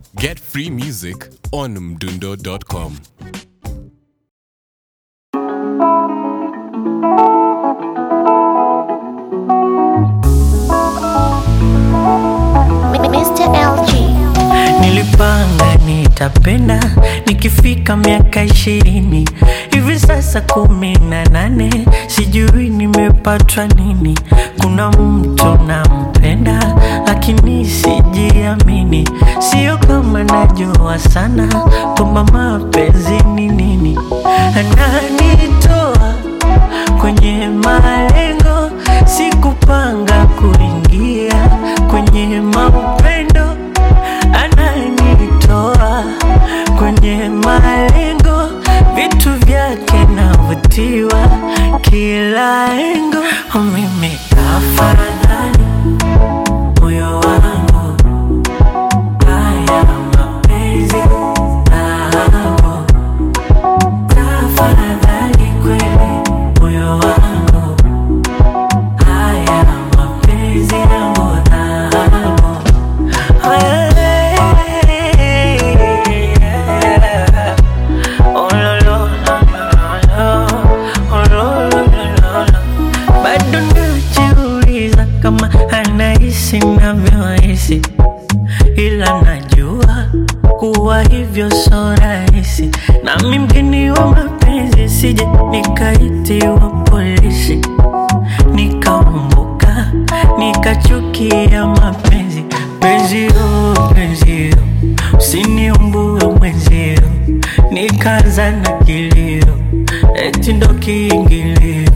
Get free music on mdundo.com. Mr. LG. Nilipanga nitapenda nikifika miaka ishirini hivi sasa kumi na nane sijui nimepatwa nini. Kuna mtu nampenda lakini sijiamini, sio kama najua sana kwamba mapenzi ni nini. Ananitoa kwenye malengo, sikupanga kuingia kwenye maupendo ananitoa kwenye malengo, vitu vyake navutiwa kila engo. Mimi tafadhali, moyo wangu, haya mapenzi nao, tafadhali kweli, moyo wangu, haya mapenzi yangu nao. Bado najiuliza kama anahisi navyohisi, ila najua kuwa hivyo so rahisi. Nami mgeni wa mapenzi, sije nikaitiwa polisi nikaumbuka nikachukia mapenzi penzio penzio usiniumbue mwenzio nikaza na kilio eti ndo kiingilio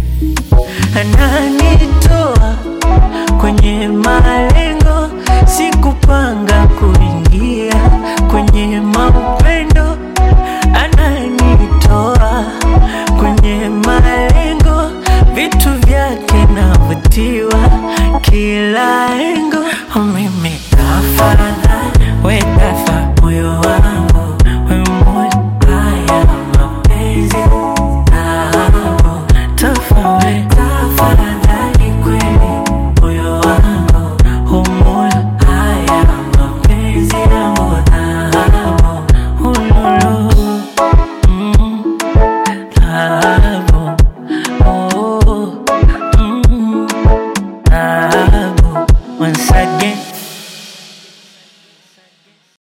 ananitoa kwenye malengo sikupanga kuingia kwenye maupendo ananitoa kwenye malengo vitu vyake navutiwa kila engo mimi tafadhali we tafadhali